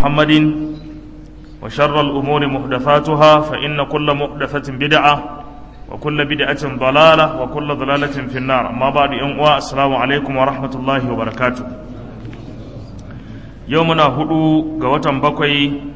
محمد وشر الأمور محدثاتها فإن كل محدثة بدعة وكل بدعة ضلالة وكل ضلالة في النار أما بعد أمواء السلام عليكم ورحمة الله وبركاته يومنا هدو قوة بقي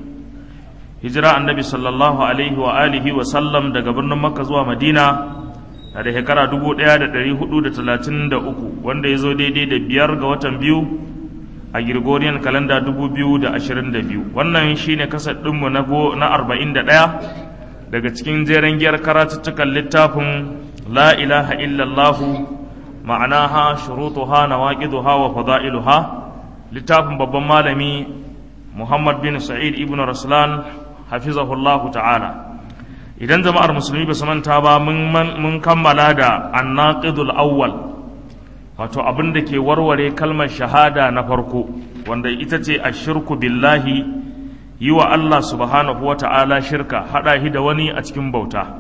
هجرة النبي صلى الله عليه وآله وسلم دا قبرنا مكة زوا مدينة da shekara dubu ɗaya da ɗari hudu da talatin da uku wanda ya zo daidai da biyar ga watan biyu a Gregorian kalanda dubu biyu da ashirin da biyu wannan shine kasar ɗinmu na arba'in da ɗaya daga cikin jeren giyar karatuttukan littafin la ilaha illallahu ma'anaha shurutuha nawaqiduha wa fada'iluha littafin babban malami Muhammad bin Sa'id ibn Raslan hafizahullahu ta'ala idan jama'ar musulmi ba su manta ba mun kammala da annaqidul awwal wato abin da ke warware kalmar shahada na farko wanda ita ce ashirku billahi yi wa Allah subhanahu wa ta'ala shirka haɗa shi da wani a cikin bauta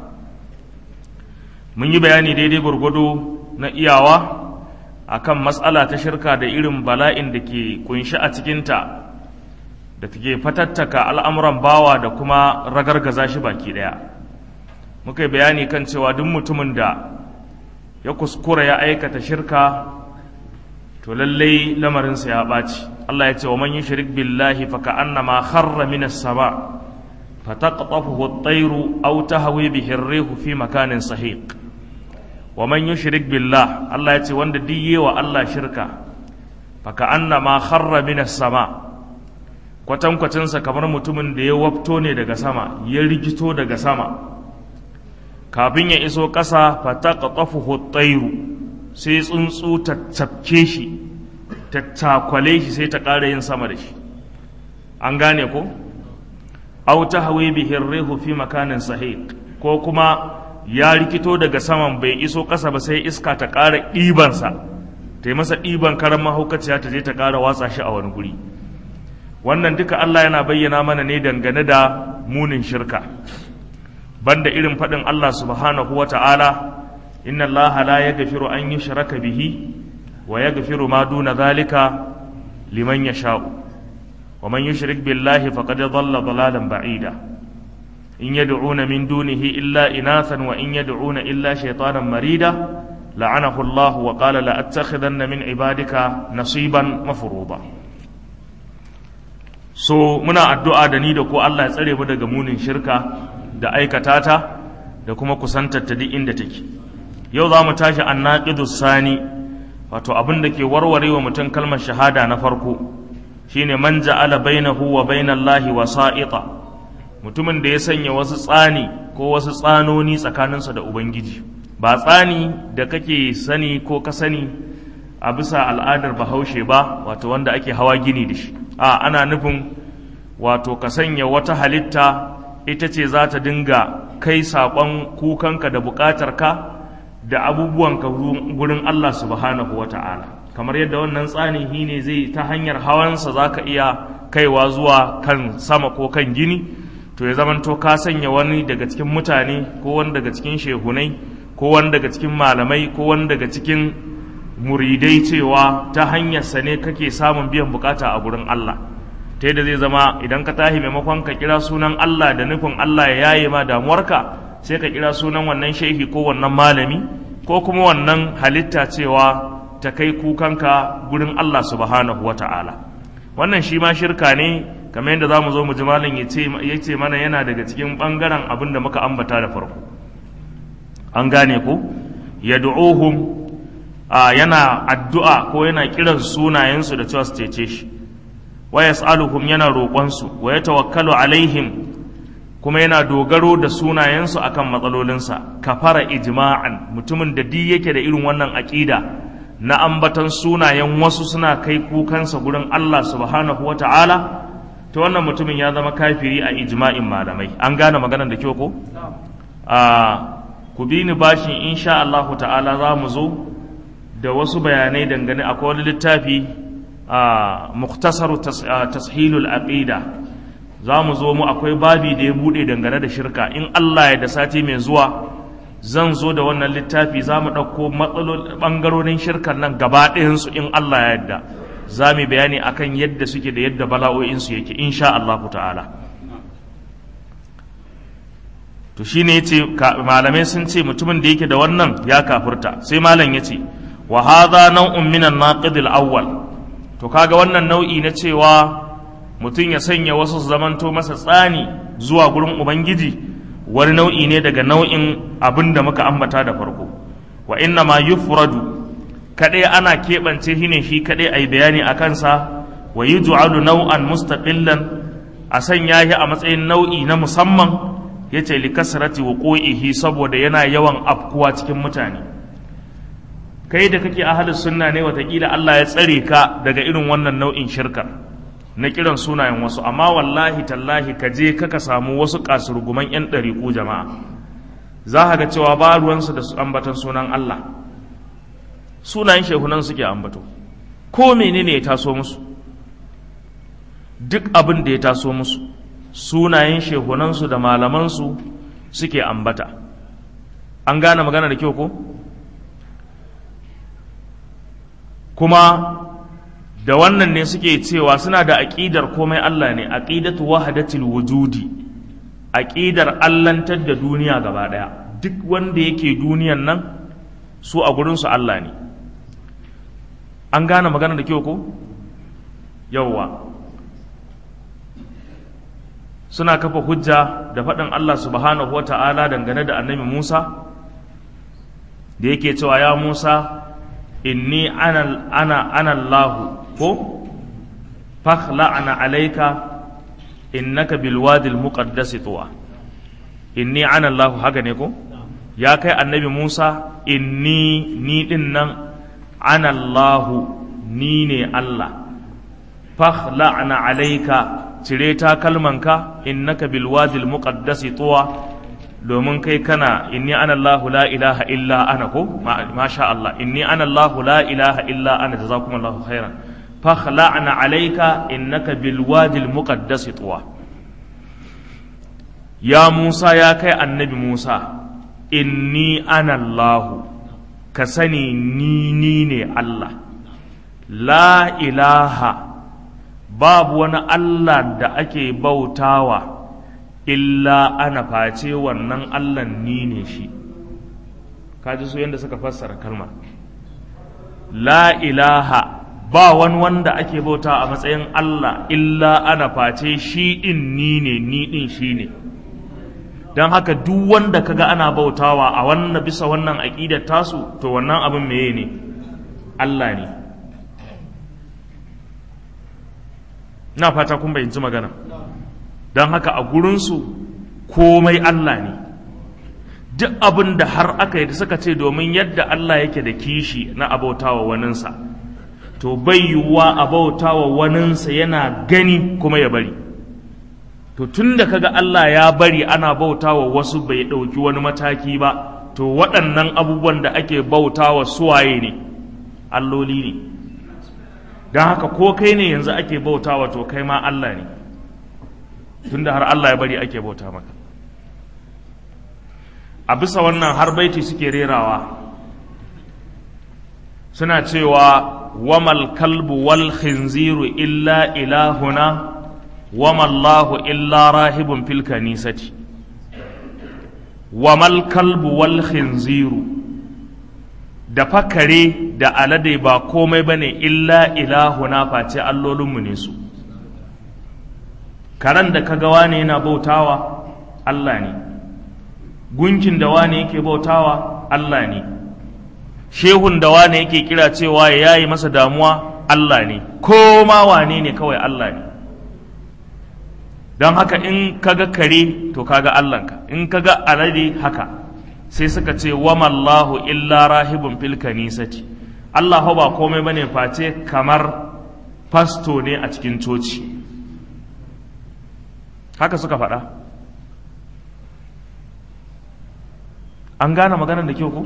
mun yi bayani daidai gwargwado na iyawa akan matsala ta shirka da irin bala'in da ke kunshi a cikinta da take fatattaka al'amuran bawa da kuma ragargaza shi baki ɗaya muka yi bayani kan cewa duk mutumin da ya kuskura ya aikata shirka to lallai lamarinsa ya ɓaci Allah ya ce wa man yushrik billahi fa ka'annama kharra minas sama fa taqtafuhu at-tayru aw tahwi bihi ar-rihu fi makanin sahiq wa man yushrik billah Allah ya ce wanda diye wa Allah shirka fa ka'annama kharra minas sama kwatankwacinsa kamar mutumin da ya wafto ne daga sama ya rigito daga sama kafin ya iso ƙasa fataqtafuhu at-tayru sai tsuntsu ta tafke shi ta takwale shi sai ta ƙara yin sama da shi an gane ko aw tahwi bihi ar-rihu fi makanin sahiq ko kuma ya rikito daga saman bai iso ƙasa ba sai iska ta ƙara ɗibansa ta yi masa ɗiban karan mahaukaciya ta je ta ƙara watsa shi a wani guri wannan duka Allah yana bayyana mana ne dangane da munin shirka banda irin faɗin Allah subhanahu wa ta'ala inna Allah la ya gafiru an yi shiraka bihi wa ya gafiru ma duna zalika liman ya sha'u wa man yushrik billahi faqad dhalla dhalalan ba'ida in yad'una min dunihi illa inathan wa in yad'una illa shaytanan marida la'anahu Allah wa qala la attakhidanna min ibadika nasiban mafruḍa so muna addu'a da ni da ko Allah ya tsare mu daga munin shirka da aikata ta da kuma kusantar ta duk inda take yau za mu tashi annaqidus sani wato abin da ke warware wa mutum kalmar shahada na farko shine man ja'ala bainahu wa bainallahi wasa'ita mutumin da ya sanya wasu tsani ko wasu tsanoni tsakaninsa da ubangiji ba tsani da kake sani ko ka sani a bisa al'adar bahaushe ba wato wanda ake hawa gini da shi a ana nufin wato ka sanya wata halitta ita ce za ta dinga kai saƙon kukanka da buƙatarka da abubuwanka gurin Allah subhanahu wa ta'ala kamar yadda wannan tsani shi ne zai ta hanyar hawansa za ka iya kaiwa zuwa kan sama ko kan gini to ya zamanto ka sanya wani daga cikin mutane ko wani daga cikin shehunai ko wani daga cikin malamai ko wani daga cikin muridai cewa ta hanyarsa ne kake samun biyan bukata a gurin Allah ta yadda zai zama idan ka tahi maimakon ka kira sunan Allah da nufin Allah ya yaye ma damuwarka sai ka kira sunan wannan shehi ko wannan malami ko kuma wannan halitta cewa ta kai kukanka gurin Allah subhanahu wa ta'ala wannan shi ma shirka ne kamar yadda za mu zo mu ji malam ya ce mana yana daga cikin ɓangaren abin da muka ambata da farko an gane ko yad'uhum yana addu'a ko yana kiran sunayensu da cewa su cece shi wa yas'aluhum yana roƙonsu wa yatawakkalu alaihim kuma yana dogaro da sunayensu akan matsalolinsa kafara ijma'an mutumin da di yake da irin wannan aƙida na ambatan sunayen wasu suna kai kukansa gurin Allah subhanahu wa ta'ala ta wannan mutumin ya zama kafiri a ijma'in malamai an gane maganar da kyau ko a ku bi ni bashin insha Allah ta'ala za mu zo da wasu bayanai dangane akwai wani littafi a muktasaru tashilul aqida za mu zo mu akwai babi da ya bude dangane da shirka in Allah ya da sati mai zuwa zan zo da wannan littafi za mu ɗauko ɓangarorin shirkar nan gaba ɗayansu in Allah ya yadda za mu bayani akan yadda suke da yadda bala'o'insu yake insha Allah ta'ala to shine yace malamai sun ce mutumin da yake da wannan ya kafurta sai malam yace wa hadha naw'un min an-naqid al-awwal to kaga wannan nau'i na cewa mutum ya sanya wasu su zamanto masa tsani zuwa gurin ubangiji wani nau'i ne daga nau'in abin da muka ambata da farko wa inna ma yufradu kadai ana keɓance shi ne shi kadai a yi bayani a kansa wa yi ju'alu nau'an mustaqillan a sanya shi a matsayin nau'i na musamman ya ce li kasrati wuqu'ihi saboda yana yawan afkuwa cikin mutane kai da kake ahalus sunna ne watakila Allah ya tsare ka daga irin wannan nau'in shirkar na kiran sunayen wasu amma wallahi tallahi ka je kaka samu wasu kasurguman yan ɗariƙu jama'a za ka ga cewa ba ruwansu da ambatan sunan Allah sunayen shehunan suke ambato ko menene ya taso musu duk abin da ya taso musu sunayen shehunansu da malamansu suke ambata an gane magana da kyau ko kuma da wannan ne suke cewa suna da aƙidar komai Allah ne aƙidatu wahadatul wujudi aƙidar allantar da duniya gaba ɗaya duk wanda yake duniyan nan su a gurinsu Allah ne an gane magana da kyau ko yawwa suna kafa hujja da faɗin Allah subhanahu wa ta'ala dangane da annabi Musa da yake cewa ya Musa inni ana ana ana Allahu ko fakhla'na alayka innaka bil wadi al muqaddas tuwa inni ana Allahu haka ne ko ya kai annabi Musa inni ni din nan ana Allahu ni ne Allah fakhla'na alayka cire ta kalmanka innaka bil wadi al muqaddas tuwa domin kai kana inni ana Allahu la ilaha illa ana ko masha Allah inni ana Allahu la ilaha illa ana jazakumullahu khairan fakhla'na alayka innaka bil wadi al muqaddas tuwa ya Musa ya kai annabi Musa inni ana Allahu ka sani ni ni ne Allah la ilaha babu wani Allah da ake bautawa illa ana face wannan Allah ni ne shi kaji su yadda suka fassara kalmar la ilaha ba wani wanda ake bauta a matsayin Allah illa ana face shi din ni ne ni din shi ne don haka duk wanda kaga ana bautawa a wannan bisa wannan aƙidar tasu to wannan abin meye ne Allah ne na fata kun bayyanci magana don haka a gurinsu komai Allah ne duk abin da har aka yi suka ce domin yadda Allah yake da kishi na abautawa waninsa to bai yiwuwa abautawa waninsa yana gani kuma ya bari to tun da kaga Allah ya bari ana bautawa wasu bai ɗauki wani mataki ba to waɗannan abubuwan da ake bautawa suwaye ne alloli ne don haka ko kai ne yanzu ake bautawa to kai ma Allah ne tunda har Allah ya bari ake bauta maka a bisa wannan har baiti suke rerawa suna cewa wamal kalbu wal khinziru illa ilahuna wamallahu illa rahibun fil kanisati wamal kalbu wal khinziru da fakare da alade ba komai bane illa ilahuna face allolinmu ne su karen da kaga wane yana bautawa Allah ne gunkin da wane yake bautawa Allah ne shehun da wane yake kira cewa ya yayi masa damuwa Allah ne ko ma wane ne kawai Allah ne don haka in kaga kare to kaga Allahnka in kaga alade haka sai suka ce wamallahu illa rahibun fil kanisati Allah ba komai bane face kamar fasto ne a cikin coci haka suka faɗa an gane maganar da kyau ko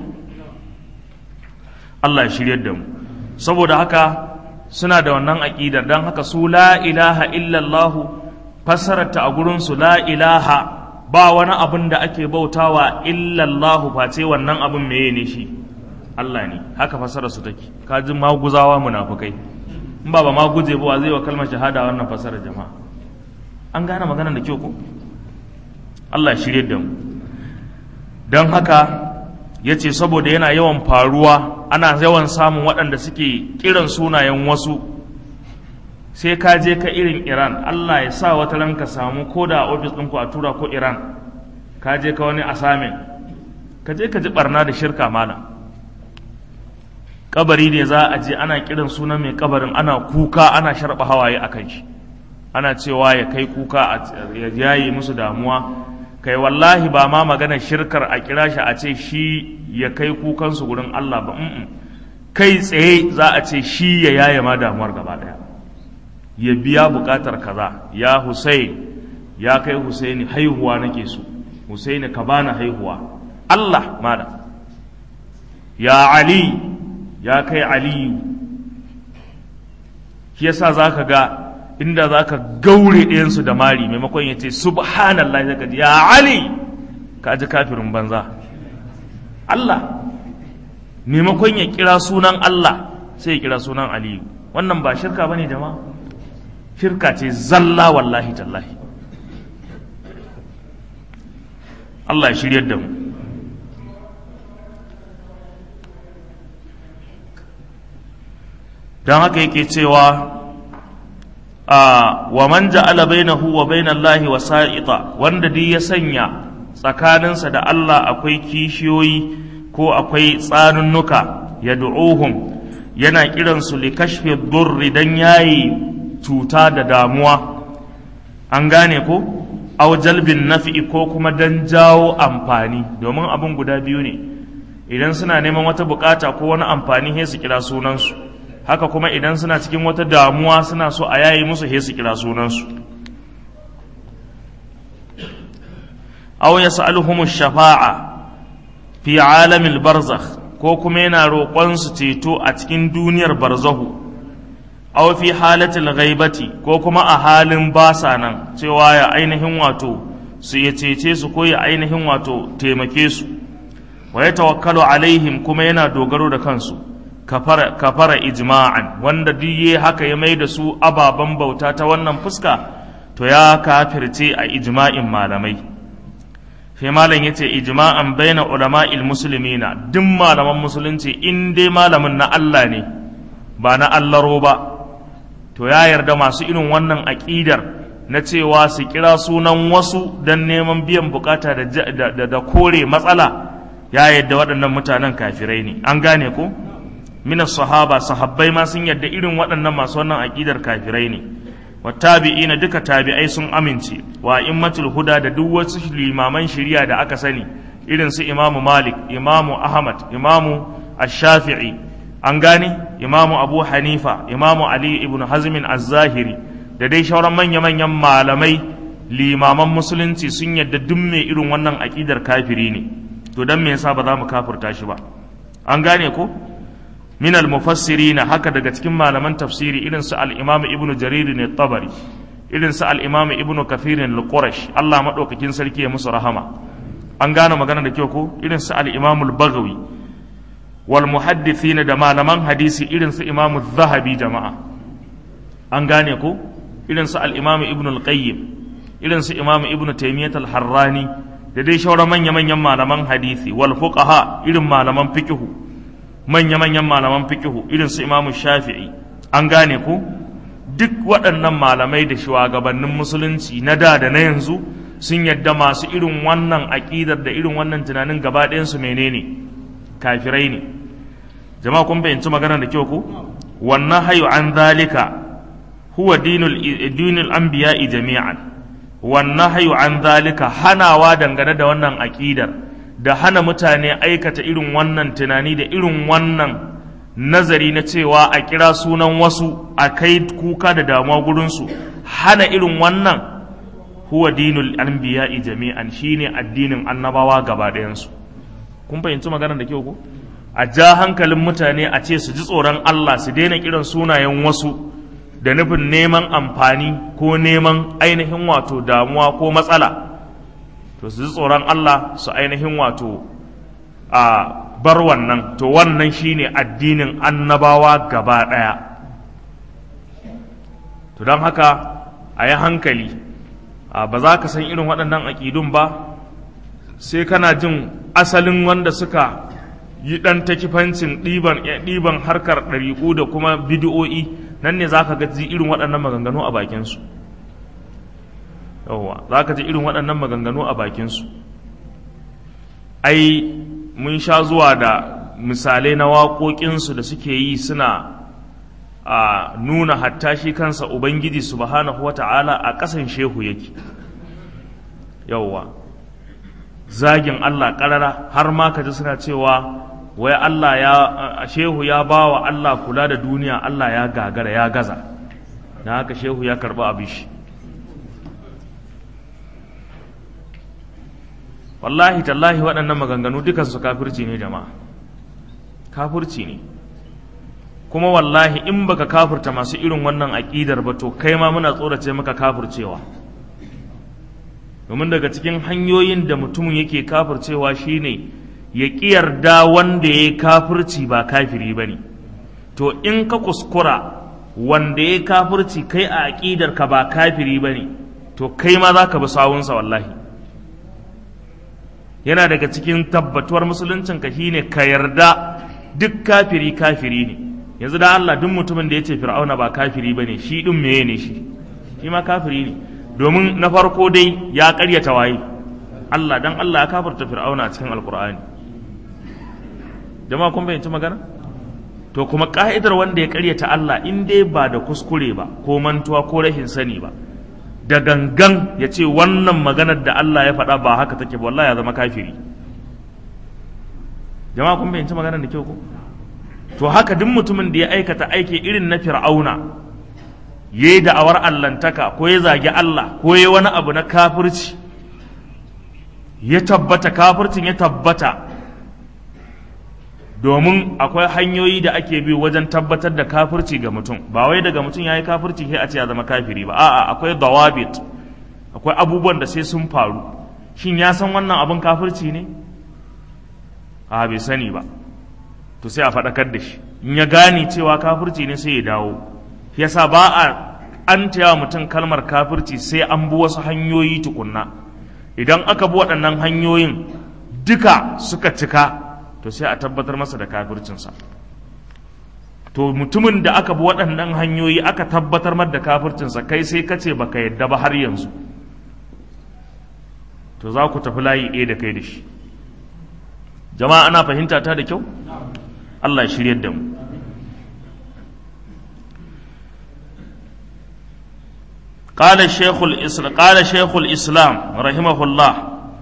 Allah ya shiryar da mu saboda haka suna da wannan aƙidar don haka su la ilaha illallah fassararta a gurinsu la ilaha ba wani abin da ake bautawa illallahu face wannan abin meye ne shi Allah ne haka fassarar su take kajin maguzawa munafukai in ba ba ma guje ba zai wa kalmar shahada wannan fasarar jama'a an gane maganar da kyau ko Allah shirye da mu don haka ya ce saboda yana yawan faruwa ana yawan samun waɗanda suke kiran sunayen wasu sai ka je ka irin iran Allah ya sa wata ran ka samu ko da ofis ɗinku a tura ko iran ka je ka wani asamin ka je ka ji barna da shirka mana kabari ne za a je ana kiran sunan mai kabarin ana kuka ana sharba hawaye a kan shi ana cewa ya kai kuka ya yayi musu damuwa kai wallahi ba ma magana shirkar a kira shi a ce shi ya kai kukansu gurin Allah ba kai tsaye za a ce shi ya yaye ma damuwar gaba daya ya biya bukatar kaza ya Hussein ya kai Husaini haihuwa nake so Husaini ka bani haihuwa Allah mada ya Ali ya kai Aliyu shi yasa zaka ga inda zaka gaure ɗayansu da mari maimakon ya ce subhanallah zaka ji ya Ali ka ji kafirin banza Allah maimakon ya kira sunan Allah sai ya kira sunan Aliyu wannan ba shirka bane jama'a shirka ce zalla wallahi tallahi Allah ya shiryar da mu don haka yake cewa wa man ja'ala bainahu wa bainallahi wasa'ita wanda duk ya sanya tsakaninsa da Allah akwai kishiyoyi ko akwai tsanunnuka ya du'uhum yana kiransu li kashfi durri dan yayi cuta da damuwa an gane ko aw jalbin nafi'i ko kuma dan jawo amfani domin abin guda biyu ne idan suna neman wata bukata ko wani amfani sai su kira sunansu haka kuma idan suna cikin wata damuwa suna so a yayi musu sai su kira sunansu aw yas'aluhum shafa'a fi alamil barzakh ko kuma yana roƙon su ceto a cikin duniyar barzahu aw fi halatil ghaibati ko kuma a halin basa nan cewa ya ainihin wato su ya cece su ko ya ainihin wato taimake su wa ya tawakkalu alaihim kuma yana dogaro da kansu kafara, kafara ijma'an wanda duk haka ya mai da su ababen bauta ta wannan fuska to ya kafirce a ijma'in malamai sai malam yace ijma'an baina ulama'il muslimina duk malaman musulunci in dai malamin na Allah ne ba na allaro ba to ya yarda masu irin wannan aƙidar na cewa su kira sunan wasu don neman biyan bukata da, da, kore matsala ya yarda waɗannan mutanen kafirai ne an gane ko mina sahaba sahabbai ma sun yarda irin waɗannan masu wannan aƙidar kafirai ne wa tabi'ina duka tabi'ai sun amince wa immatul huda da duk wasu limaman shari'a da aka sani irin su imamu malik imamu ahmad imamu ash-shafi'i an gane imamu abu hanifa imamu ali ibn hazmin az-zahiri da dai shauran manya-manyan malamai limaman musulunci sun yadda duk mai irin wannan aƙidar kafiri ne to dan me yasa ba za mu kafirta shi ba an gane ko min al-mufassirin haka daga cikin malaman tafsiri irin su al-imam ibnu jarir ne tabari irin su al-imam ibnu kathir al-qurash Allah madaukakin sarki ya musu rahama an gane magana da kyau ko irin su al-imam al-baghawi wal muhaddithin da malaman hadisi irin su imamu zahabi jama'a an gane ko irin su al-imamu ibn al-qayyim irin su imamu ibn taymiyyah al-harrani da dai shauran manya manyan malaman hadisi wal fuqaha irin malaman fiqh manya manyan malaman fiqh irin su imamu shafi'i an gane ko duk waɗannan malamai da shugabannin musulunci na da da na yanzu sun yadda masu irin wannan aƙidar da irin wannan tunanin gaba ɗayansu menene kafirai ne jama'a kun fahimci magana da kyau ko wannan hayu an zalika huwa dinul dinul anbiya'i jami'an wannan hayu an zalika hanawa dangane da wannan aqidar da hana mutane aikata irin wannan tunani da irin wannan nazari na cewa a kira sunan wasu a kai kuka da damuwa gurinsu hana irin wannan huwa dinul anbiya'i jami'an shine addinin annabawa gaba ɗayansu kun fahimci maganar da kyau ko a ja hankalin mutane a ce su ji tsoron Allah su daina kiran sunayen wasu da nufin neman amfani ko neman ainihin wato damuwa ko matsala to su ji tsoron Allah su ainihin wato a bar wannan to wannan shine addinin annabawa gaba ɗaya to don haka a yi hankali ba za ka san irin waɗannan aƙidun ba sai kana jin asalin wanda suka yi ɗan takifancin ɗiban harkar ɗariƙu da kuma bidiyo'i nan ne za ka ji irin waɗannan maganganu a bakinsu yawwa za ka ji irin waɗannan maganganu a bakinsu ai mun sha zuwa da misalai na waƙoƙinsu da suke yi suna a nuna hatta shi kansa ubangiji subhanahu wa ta'ala a ƙasan shehu yake yawwa zagin Allah ƙarara har ma ka ji suna cewa wai Allah ya shehu ya ba wa Allah kula da duniya Allah ya gagara ya gaza na haka shehu ya karɓi abin shi wallahi tallahi waɗannan maganganu dukansu kafirci ne jama'a kafirci ne kuma wallahi in baka kafirta masu irin wannan aƙidar ba to kai ma muna tsorace maka kafircewa domin daga cikin hanyoyin da mutumin yake kafircewa shine ya ƙi yarda wanda ya kafirci ba kafiri ba ne to in ka kuskura wanda ya kafirci kai a aƙidar ka ba kafiri ba ne to kai ma za ka bi sawunsa wallahi yana daga cikin tabbatuwar musuluncin ka shine ka yarda duk kafiri kafiri ne yanzu da Allah duk mutumin da ya ce fir'auna ba kafiri bane shi din meye ne shi shi ma kafiri ne domin na farko dai ya karyata waye Allah dan Allah ya kafirta fir'auna a cikin alkur'ani jama'a kun bayyanci magana to kuma ka'idar wanda ya karyata Allah in dai ba da kuskure ba ko mantuwa ko rashin sani ba da gangan ya ce wannan maganar da Allah ya faɗa ba haka take ba wallahi ya zama kafiri jama'a kun bayyanci maganar da kyau ko to haka duk mutumin da ya aikata aiki irin na fir'auna ya yi da'awar allantaka ko ya zagi Allah ko ya wani abu na kafirci ya tabbata kafircin ya tabbata domin akwai hanyoyi da ake bi wajen tabbatar da kafirci ga mutum ba wai daga mutum ya yi kafirci sai a ce ya zama kafiri ba a'a akwai dawabit akwai abubuwan da sai sun faru shin ya san wannan abin kafirci ne a bai sani ba to sai a faɗakar da shi in ya gane cewa kafirci ne sai ya dawo yasa ba a an taya mutum kalmar kafirci sai an bi wasu hanyoyi tukunna idan aka bi waɗannan hanyoyin duka suka cika to sai a tabbatar masa da kafircinsa to mutumin da aka bi waɗannan hanyoyi aka tabbatar mar da kafircinsa kai sai ka ce baka yadda ba har yanzu to za ku tafi layi ɗaya da kai da shi jama'a ana fahimta ta da kyau Allah ya shiryar da mu قال الشيخ الإسلام قال شيخ الإسلام رحمه الله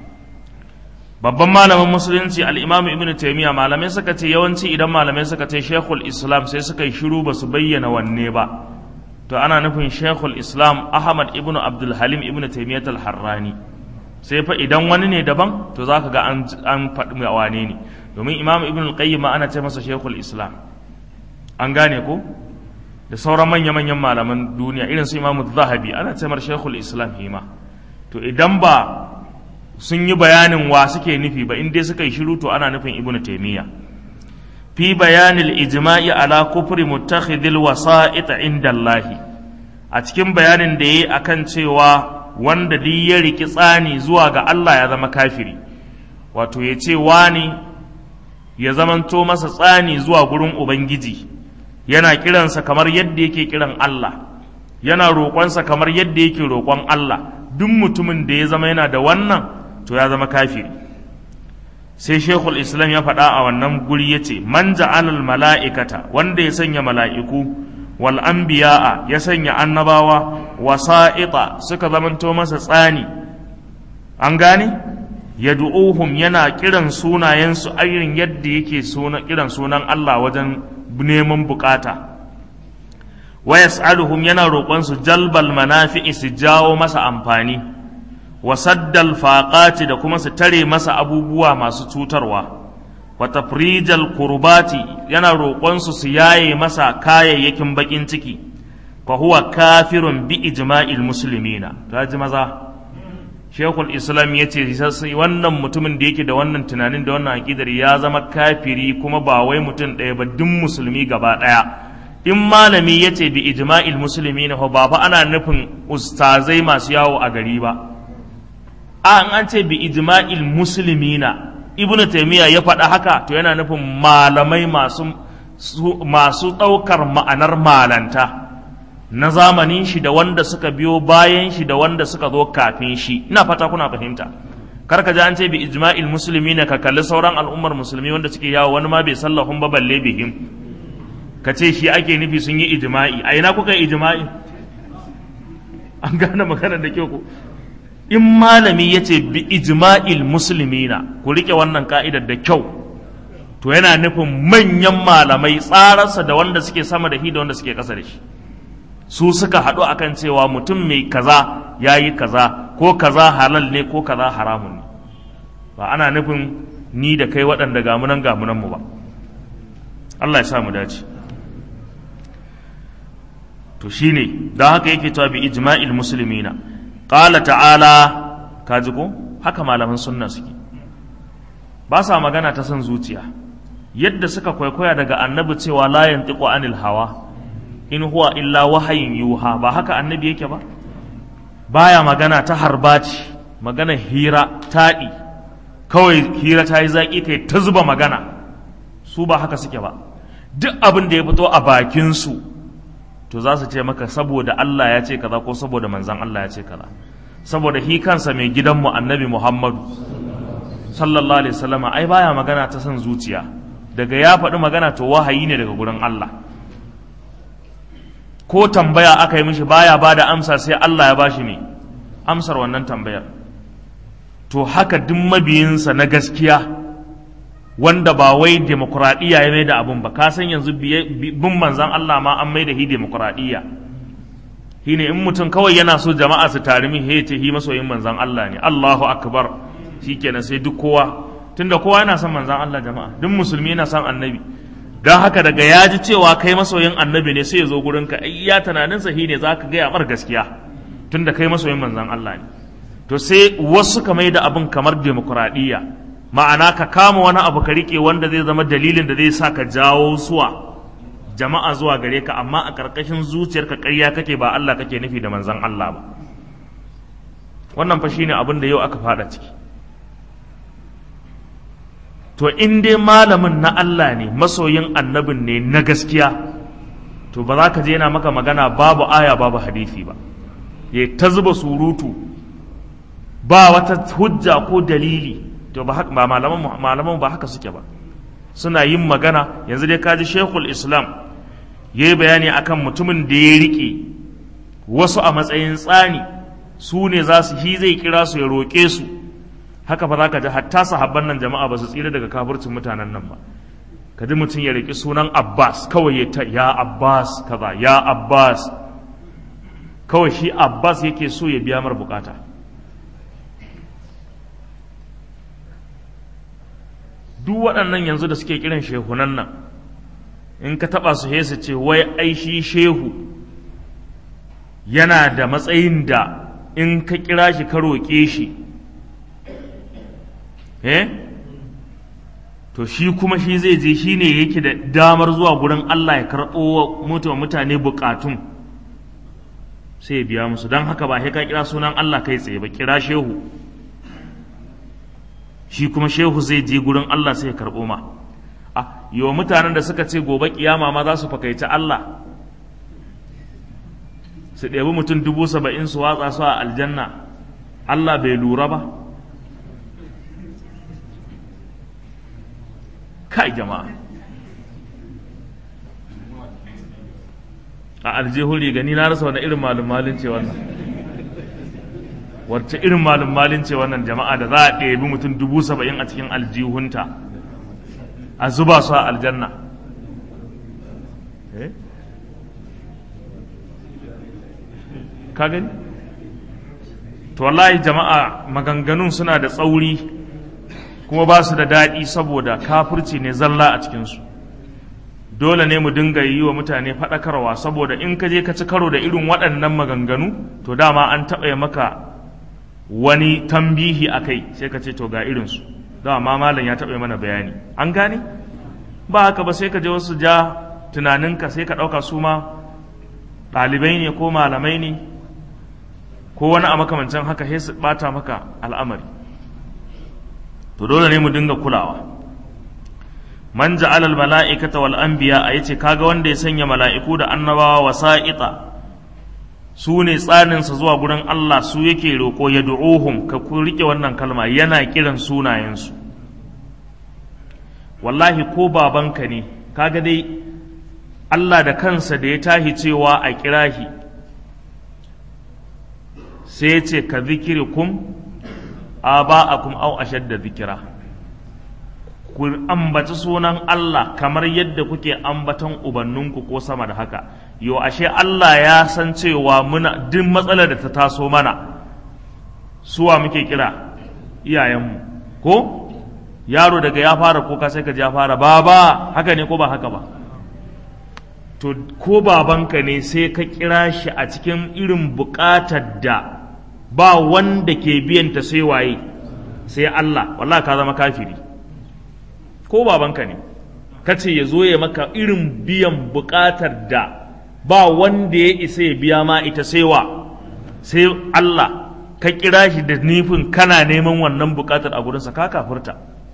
babban malamin musulunci al-imam ibnu taymiya malamai suka ce yawanci idan malamai suka ce shekul islam sai suka yi shiru ba su bayyana wanne ba to ana nufin shekul islam ahmad ibnu abdul halim ibnu taymiyyah al-harrani sai fa idan wani ne daban to zaka ga an an faɗi wane ne domin imam ibnu al-qayyim ana ce masa shekul islam an gane ko da sauran manya-manyan malaman duniya irin su imamu zahabi ana ce mar shekul islam hima to idan ba sun yi bayanin wa suke nufi ba in dai suka yi shiru to ana nufin ibnu taymiya fi bayanil ijma'i ala kufri muttakhidil wasa'it inda Allah a cikin bayanin da yayi akan cewa wanda duk ya riki tsani zuwa ga Allah ya zama kafiri wato ya ce wani ya zamanto masa tsani zuwa gurin ubangiji yana kiransa kamar yadda yake kiran Allah yana roƙonsa kamar yadda yake roƙon Allah duk mutumin da ya zama yana da wannan to ya zama kafiri sai shekul islam ya faɗa a wannan guri ya ce man ja'alal mala'ikata wanda ya sanya mala'iku wal anbiya'a ya sanya annabawa wasa'ita suka zamanto masa tsani an gane yad'uhum yana kiran sunayensu irin yadda yake kiran sunan Allah wajen neman bukata wa yas'aluhum yana roƙon su jalbal manafi'i su jawo masa amfani wa saddal faqati da kuma su tare masa abubuwa masu cutarwa wa tafrijal kurbati yana roƙon su su yaye masa kayayyakin bakin ciki fa huwa kafirun bi ijma'il muslimina ta ji maza shekul islam ya ce wannan mutumin da yake da wannan tunanin da wannan aƙidar ya zama kafiri kuma ba wai mutum ɗaya ba duk musulmi gaba ɗaya in malami ya ce bi ijma'il musulmi na ba fa ana nufin ustazai masu yawo a gari ba a an ce bi ijma'il musulmi na ibnu taimiyya ya faɗa haka to yana nufin malamai masu masu ɗaukar ma'anar malanta na zamanin shi da wanda suka biyo bayan shi da wanda suka zo kafin shi ina fata kuna fahimta kar ka ji an ce bi ijma'il musulmi na ka kalli sauran al'ummar musulmi wanda suke yawo wani ma bai sallahun ba balle bihim ka ce shi ake nufi sun yi ijma'i a ina kuka yi ijma'i an gane magana da kyau ku in malami ya ce bi ijma'il musulmina ku rike wannan ka'idar da kyau to yana nufin manyan malamai tsararsa da wanda suke sama da shi da wanda suke ƙasa da shi su suka haɗu akan cewa mutum mai kaza ya yi kaza ko kaza halal ne ko kaza haramun ne ba ana nufin ni da kai waɗanda gamunan gamunan mu ba Allah ya sa mu dace to shine don haka yake cewa bi ijma'il muslimina qala ta'ala kaji ko haka malaman sunna suke ba sa magana ta son zuciya yadda suka kwaikwaya daga annabi cewa la yantiqu anil hawa in huwa illa wahayin yuha ba haka annabi yake ba baya magana ta harbaci magana hira taɗi kawai hira ta yi zaƙi kai ta zuba magana su ba haka suke ba duk abin da ya fito a bakinsu to za su ce maka saboda Allah ya ce kaza ko saboda manzan Allah ya ce kaza saboda hi kansa mai gidanmu annabi Muhammadu sallallahu alaihi wasallam ai baya magana ta son zuciya daga ya faɗi magana to wahayi ne daga gurin Allah ko tambaya aka yi mishi baya ba da amsa sai Allah ya bashi ne amsar wannan tambayar to haka duk mabiyinsa na gaskiya wanda ba wai demokuraɗiyya ya mai da abin ba ka san yanzu bin manzan Allah ma an mai da hi demokuraɗiyya shi ne in mutum kawai yana so jama'a su tari min ce hi masoyin manzan Allah ne Allahu akbar shikenan sai duk kowa tunda kowa yana son manzan Allah jama'a duk musulmi yana son annabi don haka daga ya ji cewa kai masoyin annabi ne sai ya zo gurinka ai ya tunanin sahi ne za ka gaya mar gaskiya tunda kai masoyin manzan Allah ne to sai wasu ka mai da abin kamar demokuraɗiyya ma'ana ka kama wani abu ka riƙe wanda zai zama dalilin da zai sa ka jawo suwa jama'a zuwa gare ka amma a ƙarƙashin zuciyarka ƙarya kake ba Allah kake nufi da manzan Allah ba wannan fa shine abin da yau aka fada ciki to in dai malamin na Allah ne masoyin annabin ne na gaskiya to ba za ka je yana maka magana babu aya babu hadisi ba ya ta zuba surutu ba wata hujja ko dalili to ba haka ba malaman malaman ba haka suke ba suna yin magana yanzu dai kaji Sheikhul Islam yayi bayani akan mutumin da ya rike wasu a matsayin tsani su ne za su hi zai kira su ya roƙe su haka fa zaka ji hatta sahabban nan jama'a ba su tsira daga kafircin mutanen nan ba ka ji mutum ya riki sunan Abbas kawai ya ta ya Abbas kaza ya Abbas kawai shi Abbas yake so ya biya mar bukata duk waɗannan yanzu da suke kiran shehunan nan in ka taɓa su su ce wai ai shi shehu yana da matsayin da in ka kira shi ka roƙe shi eh to shi kuma shi zai je shi ne yake da damar zuwa gurin Allah ya karɓo wa mutane bukatun sai ya biya musu don haka ba sai ka kira sunan Allah kai tsaye ba kira shehu shi kuma shehu zai je gurin Allah sai ya karɓo ma a yiwa mutanen da suka ce gobe kiyama ma za su fakaici Allah su ɗebi mutum dubu saba'in su watsa su a aljanna Allah bai lura ba kai jama'a a aljihun riga ni na rasa wani irin malum malin ce wannan wacce irin malum malin ce wannan jama'a da za a ɗebi mutum dubu saba'in a cikin aljihunta a zuba su a aljanna ka gani to wallahi jama'a maganganun suna da tsauri kuma ba su da daɗi saboda kafirci ne zalla a cikinsu dole ne mu dinga yi wa mutane faɗakarwa saboda in ka je ka ci karo da irin waɗannan maganganu to dama an taɓa maka wani tambihi a kai sai ka ce to ga irinsu dama malam ya taɓa mana bayani an gane ba haka ba sai ka je wasu ja tunaninka sai ka ɗauka su ma ɗalibai ne ko malamai ne ko wani a makamancin haka sai su ɓata maka al'amari to dole ne mu dinga kulawa man ja'ala al mala'ikata wal anbiya a yace kaga wanda ya sanya mala'iku da annabawa wasa'ita su ne tsaninsa zuwa gurin Allah su yake roƙo ya du'uhum ka ku rike wannan kalma yana kiran sunayensu wallahi ko babanka ne kaga dai Allah da kansa da ya tahi cewa a kirahi sai ya ce ka zikirikum aba'akum aw ashadda zikira ku ambaci sunan Allah kamar yadda kuke ambatan ubanninku ko sama da haka yo ashe Allah ya san cewa muna duk matsalar da ta taso mana suwa muke kira iyayenmu ko yaro daga ya fara kuka sai ka ji ya fara baba haka ne ko ba haka ba to ko babanka ne sai ka kira shi a cikin irin buƙatar da ba wanda ke biyanta sai waye sai Allah wallahi ka zama kafiri ko babanka ne ka ce ya zo ya maka irin biyan buƙatar da ba wanda ya isa ya biya ma ita sai wa sai Allah ka kira shi da nufin kana neman wannan buƙatar a gurinsa ka kafurta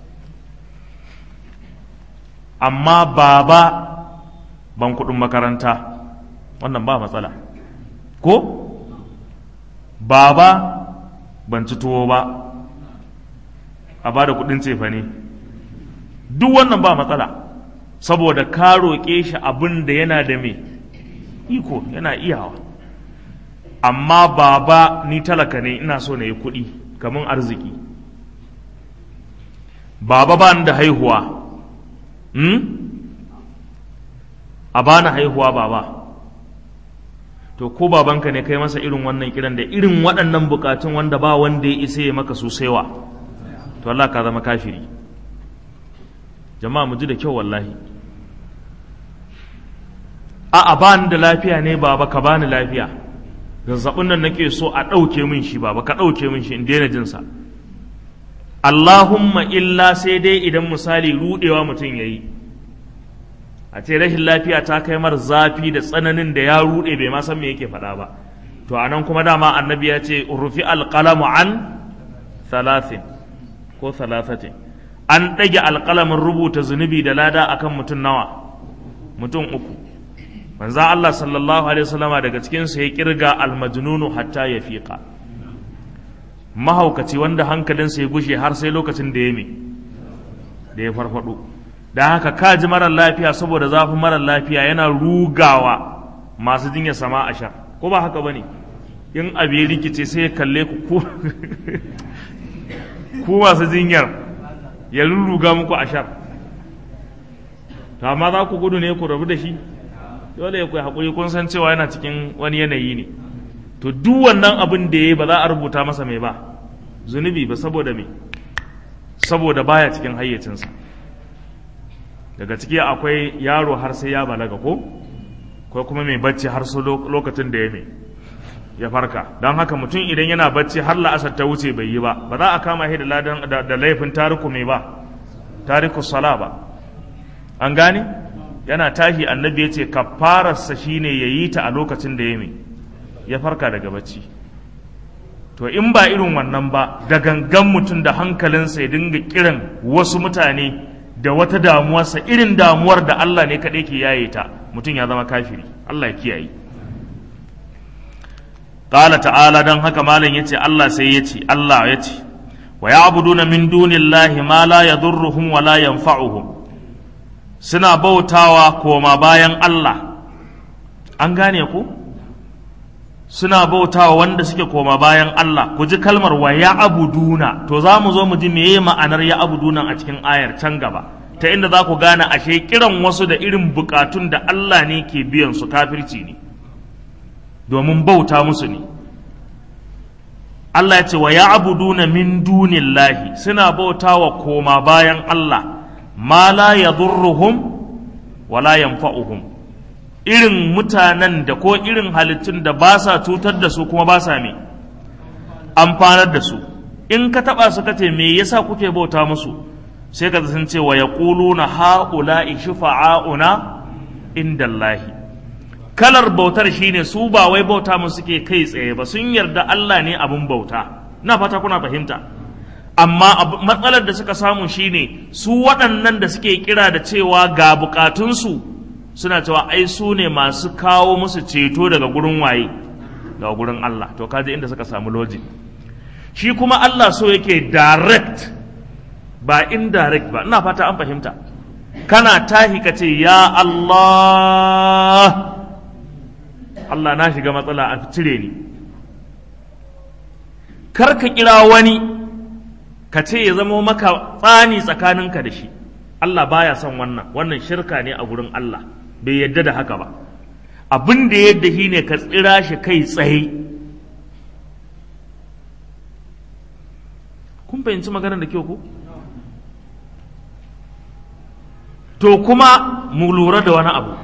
amma baba ban kuɗin makaranta wannan ba matsala ko baba ban ci tuwo ba a ba da kuɗin cefa ne duk wannan ba matsala saboda ka roƙe shi abin da yana da me iko yana iyawa amma baba ni talaka ne ina so na yi kuɗi kamar arziki baba ba da haihuwa hmm? a bani haihuwa baba to ko babanka ne kai masa irin wannan kiran da irin waɗannan bukatun wanda ba wanda ya isa ya maka sosaiwa to Allah ka zama kafiri jama'a mu ji da kyau wallahi a a bani da lafiya ne baba ka bani lafiya zazzabin nan nake so a ɗauke min shi baba ka ɗauke min shi in daina jinsa Allahumma illa sai dai idan misali rudewa mutum ya yi a ce rashin lafiya ta kai mar zafi da tsananin da ya rude bai ma san me yake faɗa ba to anan kuma dama annabi ya ce rufi alqalamu an thalathin ko thalathatin an ɗage alƙalamin rubuta zunubi da lada akan mutum nawa mutum uku manzo Allah sallallahu alaihi wasallama daga cikin su ya kirga almajnunu hatta ya fiqa mahaukaci wanda hankalinsa ya gushe har sai lokacin da ya me da ya farfado da haka kaji marar lafiya saboda zafin marar lafiya yana rugawa masu jinya sama a sha ko ba haka bane in abu rikice sai ya kalle ku ku masu jinyar ya rurruga muku a shar to amma za ku gudu ne ku rabu da shi dole ya kai haƙuri kun san cewa yana cikin wani yanayi ne to duk wannan abin da ya yi ba za a rubuta masa mai ba zunubi ba saboda me saboda baya cikin hayyacinsa daga ciki akwai yaro har sai ya balaga ko ko kuma mai bacci har su lokacin da ya mai ya farka don haka mutum idan yana bacci har la'asar ta wuce bai yi ba ba za a kama shi da laifin tariku mai ba tariku sala ba an gane yana tashi annabi ya ce kafararsa shine ya yi ta a lokacin da ya mai ya farka daga bacci to in ba irin wannan ba da gangan mutum da hankalinsa ya dinga kiran wasu mutane da wata damuwarsa irin damuwar da Allah ne kaɗai ke yaye ta mutum ya zama kafiri Allah ya kiyaye qala ta'ala dan haka malam yace Allah sai yace Allah yace wa ya'buduna min dunillahi ma la yadurruhum wa la yanfa'uhum suna bautawa koma bayan Allah an gane ku suna bautawa wanda suke koma bayan Allah ku ji kalmar wa ya'buduna to za mu zo mu ji meye ma'anar ya'buduna a cikin ayar can gaba ta inda za ku gane ashe kiran wasu da irin bukatun da Allah ne ke biyan su kafirci ne domin bauta musu ne Allah ya ce wa ya'buduna min dunillahi suna bautawa koma bayan Allah ma la yadurruhum wa la yanfa'uhum irin mutanen da ko irin halittun da ba sa cutar da su kuma ba sa me amfanar da su in ka taba su kace me yasa kuke bauta musu sai ka sun ce wa yaquluna haula'i shufa'auna indallahi kalar bautar shine su ba wai bauta mu suke kai tsaye ba sun yarda Allah ne abin bauta na fata kuna fahimta amma matsalar da suka samu shine su waɗannan da suke kira da cewa ga bukatunsu suna cewa ai su ne masu kawo musu ceto daga gurin waye daga gurin Allah to kaje inda suka samu logic shi kuma Allah so yake direct ba indirect ba ina fata an fahimta kana tahi ka ce ya Allah Allah na shiga matsala a cire ni kar ka kira wani ka ce ya zama maka tsani tsakaninka da shi Allah baya son wannan wannan shirka ne a gurin Allah bai yadda da haka ba abin da yadda shi ne ka tsira shi kai tsaye kun fahimci maganar da kyau ko to kuma mu lura da wani abu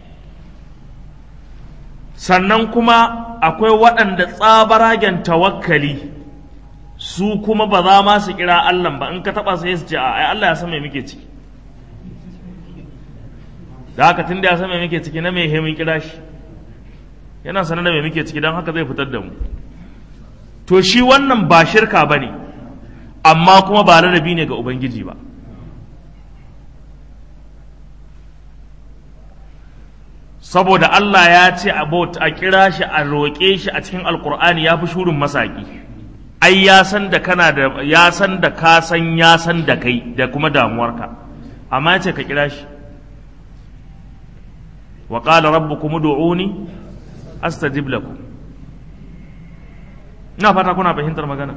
sannan kuma akwai waɗanda tsabaragen tawakkali su kuma ba za ma su kira Allah ba in ka taɓa sai su ce a Allah ya san me muke ciki da haka tun da ya san me muke ciki na me mun kira shi yana sanar da me muke ciki don haka zai fitar da mu to shi wannan ba shirka ba ne amma kuma ba ladabi ne ga ubangiji ba saboda Allah ya ce a kira shi a roƙe shi a cikin alkur'ani ya fi shurin masaki ai ya san da kana da ya san da ka san ya san da kai da kuma damuwarka amma ya ce ka kira shi wa qala rabbukum ud'uni astajib lakum ina fata kuna fahimtar magana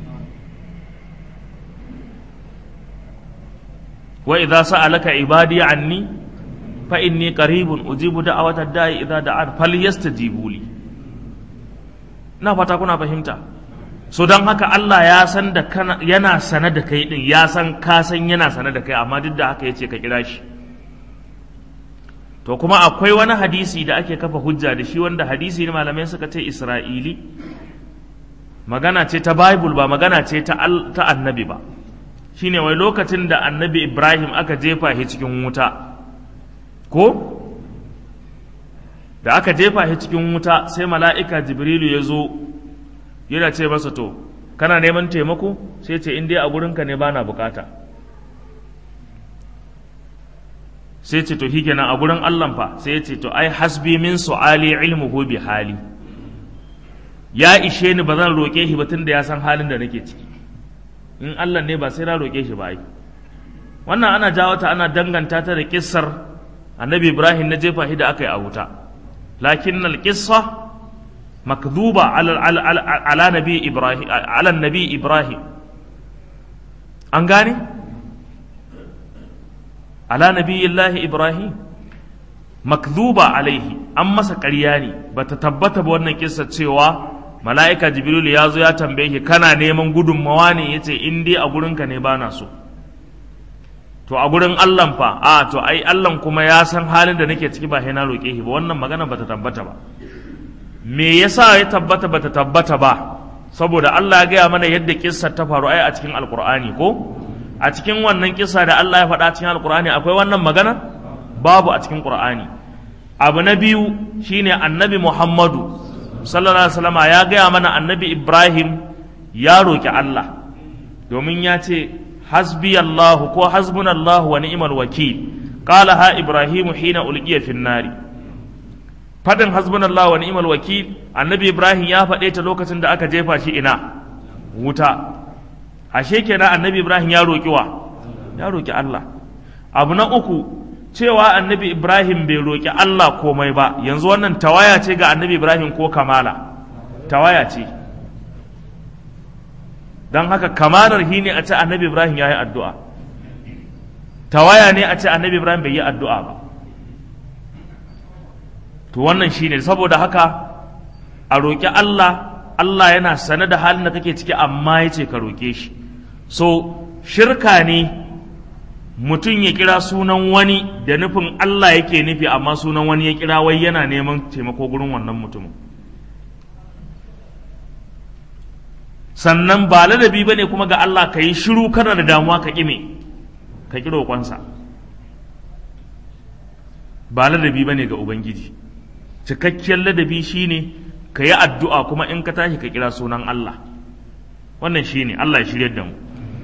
wa idza sa'alaka ibadi anni fa inni qaribun ujibu da'awata da'i idza da'an falyastajibu li ina fata kuna fahimta so don haka Allah ya san da kana yana sane da kai din ya san ka san yana sane da kai amma duk da haka yace ka kira shi to kuma akwai wani hadisi da ake kafa hujja da shi wanda hadisi ne malamai suka ce Isra'ili magana ce ta Bible ba magana ce ta ta annabi ba shine wai lokacin da annabi Ibrahim aka jefa shi cikin wuta ko da aka jefa shi cikin wuta sai mala'ika Jibrilu ya zo yana ce masa to kana neman taimako sai ce in dai a gurinka ne bana bukata sai ce to kenan a gurin Allah fa sai ya ce to ai hasbi min su'ali ilmuhu bi hali ya ishe ni ba zan roƙe shi ba tun da ya san halin da nake ciki in Allah ne ba sai na roƙe shi ba ai wannan ana jawo ta ana danganta ta da kissar annabi Ibrahim na jefa shi da aka yi a wuta lakin al-qissa makdhuba ala ala ala nabi Ibrahim ala nabi Ibrahim an gane ala nabiyillahi ibrahim makdhuba alaihi an masa ƙarya ne bata tabbata ba wannan kissa cewa mala'ika jibril ya zo ya tambaye shi kana neman gudunmawa ne yace in dai a gurinka ne bana so to a gurin Allah fa a to ai Allah kuma ya san halin da nake ciki ba sai na roke shi ba wannan magana bata tabbata ba me yasa ya tabbata bata tabbata ba saboda Allah ya gaya mana yadda kissar ta faru ai a cikin alqur'ani ko a cikin wannan kisa da Allah ya faɗa cikin alkur'ani akwai wannan magana babu a cikin qur'ani abu na biyu shine annabi muhammadu sallallahu alaihi wasallam ya gaya mana annabi ibrahim ya roki Allah domin ya ce hasbi Allah ko hasbunallahu wa ni'mal wakil qala ha ibrahim hina ulqiya fin nari fadin hasbunallahu wa ni'mal wakil annabi ibrahim ya faɗe ta lokacin da aka jefa shi ina wuta ashe kenan annabi ibrahim ya roƙi wa ya roƙi allah abu na uku cewa annabi ibrahim bai roƙi allah komai ba yanzu wannan tawaya ce ga annabi ibrahim ko kamala tawaya ce don haka kamalar hi ne a ce annabi ibrahim ya yi addu'a tawaya ne a ce annabi ibrahim bai yi addu'a ba to wannan shine saboda haka a roƙi allah Allah yana sane da halin da kake ciki amma ya ce ka roƙe shi so shirka ne mutum ya kira sunan wani da nufin Allah yake nufi amma sunan wani ya kira wai yana neman taimako gurin wannan mutumin sannan ba ladabi ba ne kuma ga Allah ka yi shiru kana da damuwa ka ƙime ka ƙi roƙonsa ba ladabi bane ga ubangiji cikakkiyar ladabi shine ka yi addu'a kuma in ka tashi ka kira sunan Allah wannan shine Allah ya shirye da mu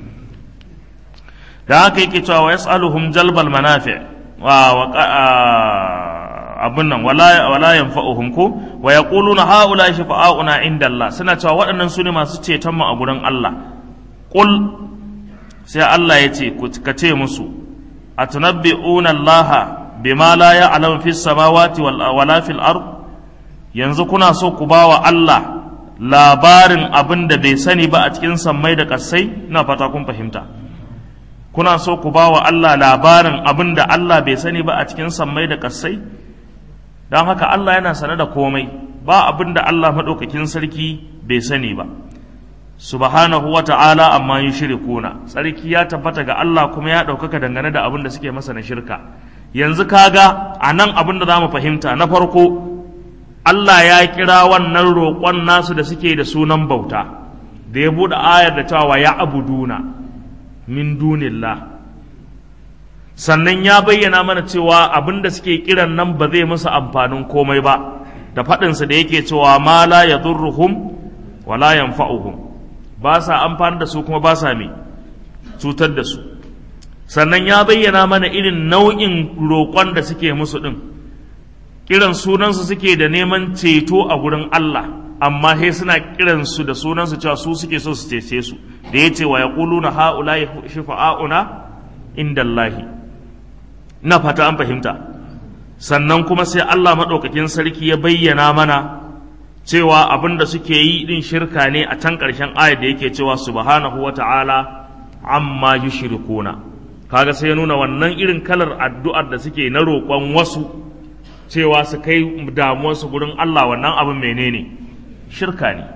da haka yake cewa wa yas'aluhum jalbal manafi wa abun nan wala wala yanfa'uhum ko wa yaquluna haula shafa'auna inda Allah suna cewa waɗannan su ne masu ceton mu a gurin Allah qul sai Allah ya ce ka ce musu atunabbi'una Allah bima la ya'lamu fis samawati wala fil ard yanzu kuna so ku bawa Allah labarin abin da bai sani ba a cikin sammai da ƙasai ina fata kun fahimta kuna so ku ba wa Allah labarin abin da Allah bai sani ba a cikin sammai da ƙasai don haka Allah yana sane da komai ba abin da Allah maɗaukakin sarki bai sani ba subhanahu wa ta'ala amma yi shirikuna sarki ya tabbata ga Allah kuma ya ɗaukaka dangane da abin da suke masa na shirka yanzu kaga a nan abin da za mu fahimta na farko Allah ya kira wannan roƙon nasu da suke da sunan bauta da ya buɗe ayar da cewa ya abuduna min dunillah sannan ya bayyana mana cewa abin da suke kiran nan ba zai musu amfanin komai ba da faɗinsa da yake cewa ma la yadurruhum wa la yanfa'uhum ba sa amfani da su kuma ba sa me cutar da su sannan ya bayyana mana irin nau'in roƙon da suke musu ɗin kiran sunansu suke da neman ceto a gurin Allah amma sai suna kiransu da sunansu cewa su suke so su cece su da ya ce wa ya na ha'ula ya shifa'a'una inda Allahi na fata an fahimta sannan kuma sai Allah maɗaukakin sarki ya bayyana mana cewa abin da suke yi ɗin shirka ne a can ƙarshen ayat da yake cewa subhanahu wa ta'ala amma yushrikuna kaga sai ya nuna wannan irin kalar addu'ar da suke na roƙon wasu cewa su kai damuwarsu gurin Allah wannan abin menene shirka ne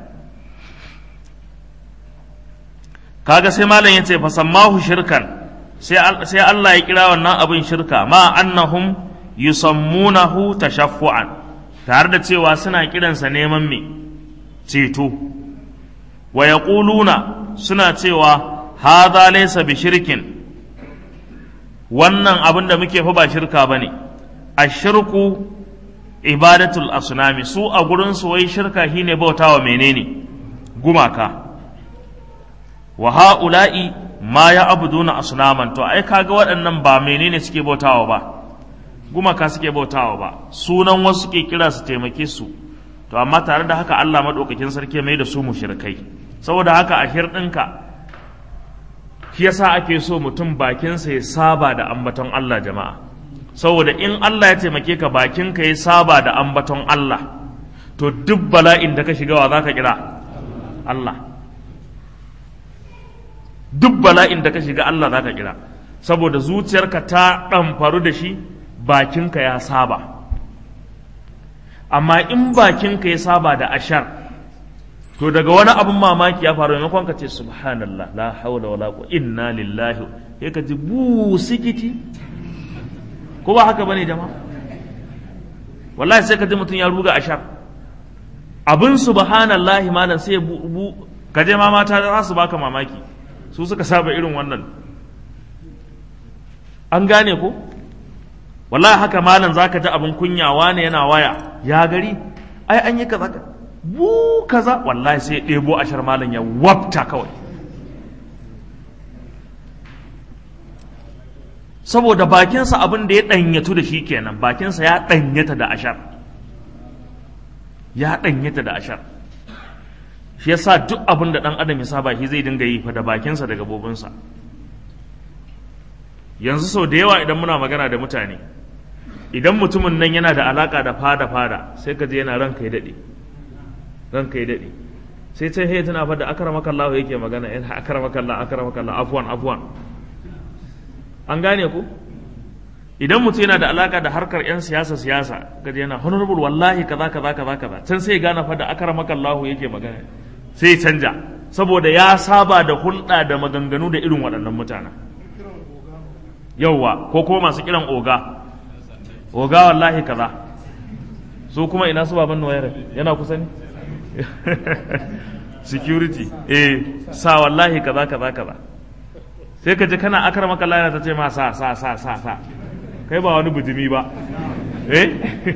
kaga sai malam ya ce fasammahu shirkan sai Allah ya kira wannan abin shirka ma annahum yusammunahu tashaffu'an tare da cewa suna kiransa neman me ceto wa yaquluna suna cewa hadha laysa bi shirkin wannan abin da muke fa ba shirka bane ashirku ibadatul asnami su a gurin su wai shirka shine bautawa menene gumaka wa ha'ula'i ma ya abuduna asnaman to ai kaga waɗannan ba menene suke bautawa ba gumaka suke bautawa ba sunan wasu suke kira su taimake su to amma tare da haka Allah madaukakin sarki mai da su mushrikai saboda haka a hirɗinka shi yasa ake so mutum bakinsa ya saba da ambaton Allah jama'a saboda in Allah ya taimake ka bakinka ya saba da ambaton Allah to duk bala'in da ka shiga wa za ka kira Allah duk bala'in da ka shiga Allah za ka kira saboda zuciyarka ta ɗamfaru da shi bakinka ya saba amma in bakinka ya saba da ashar to daga wani abin mamaki ya faru maimakon ka ce subhanallah la haula wala quwwata inna lillahi sai ka ji bu sikiti ko ba haka bane jama'a wallahi sai ka ji mutum ya ruga ashar abin subhanallahi malam sai bu ka je ma mata za su baka mamaki su suka saba irin wannan an gane ko wallahi haka malam zaka ji abin kunyawa ne yana waya ya gari ai an yi kaza bu kaza wallahi sai ɗebo ashar malam ya wabta kawai saboda bakinsa abin da ya ɗanyatu da shi kenan bakinsa ya ɗanyata da ashar ya ɗanyata da ashar shi yasa duk abin da ɗan adam ya saba shi zai dinga yi fa da bakinsa da gabobinsa yanzu sau da yawa idan muna magana da mutane idan mutumin nan yana da alaka da fada fada sai ka je yana ranka ya daɗe ranka ya daɗe sai sai hey tana fada akramaka Allah yake magana in akramaka Allah akramaka Allah afwan afwan an gane ku idan mutum yana da alaka da harkar yan siyasa siyasa kaje yana honorable wallahi kaza kaza kaza kaza can sai gane fada akramaka Allah yake magana sai canja saboda ya saba da hulɗa da maganganu da irin waɗannan mutanen yauwa ko kuma masu kiran oga oga wallahi kaza su kuma ina su baban wayar yana kusa ne security eh sa wallahi kaza kaza kaza sai ka ji kana akar maka yana ta ce ma sa sa sa sa sa kai ba wani bujimi ba eh